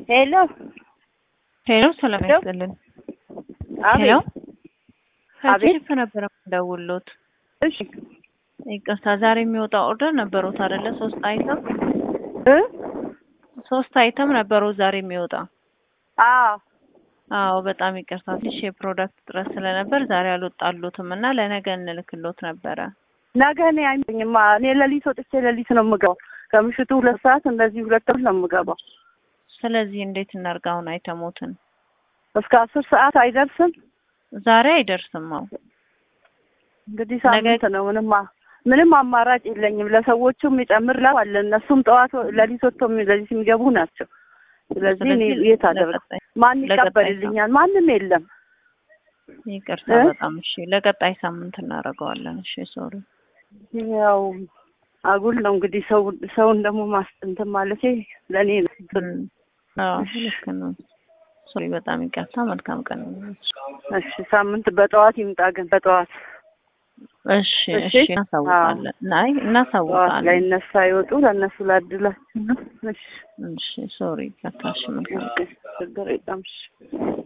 ሄሎ ሄሎ ሰላም ያስጥልን። ሄሎ ከቺፕ ነበረ የምደውልዎት። እሺ ይቅርታ ዛሬ የሚወጣ ኦርደር ነበሩት አይደለ? ሶስት አይተም እ ሶስት አይተም ነበሩ ዛሬ የሚወጣ አዎ አዎ በጣም ይቅርታ ትንሽ የፕሮዳክት እጥረት ስለነበር ዛሬ አልወጣሉትም እና ለነገ እንልክሎት ነበረ። ነገ እኔ አይመኝማ እኔ ሌሊት ወጥቼ ሌሊት ነው የምገባው። ከምሽቱ ሁለት ሰዓት እንደዚህ ሁለት ተኩል ነው የምገባው። ስለዚህ እንዴት እናርጋውን አይተሞትን እስከ አስር ሰዓት አይደርስም። ዛሬ አይደርስም። አዎ እንግዲህ ሳምንት ነው። ምንም አ- ምንም አማራጭ የለኝም። ለሰዎቹም የሚጨምር ለው አለ። እነሱም ጠዋት ሌሊት ወጥቶ የሚ- ሌሊት የሚገቡ ናቸው። ስለዚህ እኔ ስለዚህ የት አደርግ ለቀጣይ- ማን ለቀጣይ ይቀበልልኛል? ማንም የለም። ይቅርታ እ? በጣም እሺ። ለቀጣይ ሳምንት እናደርገዋለን። እሺ ሶሪ። ያው አጉል ነው እንግዲህ ሰው ሰውን ደግሞ ማስጠንትን ማለት ለእኔ ነው። አዎ ልክ ነው። ሶሪ በጣም ይቅርታ። መልካም ቀን። እሺ ሳምንት በጠዋት ይምጣ ግን በጠዋት እሺ እሺ። እሺ እናሳውቃለን። ናይ ጠዋት ላይ እናሳውቃለን። እነሱ አይወጡ ለእነሱ ላድላችሁ ነው። እሺ እሺ ሶሪ ይቅርታ። እሺ መልካም ችግር የለም። እሺ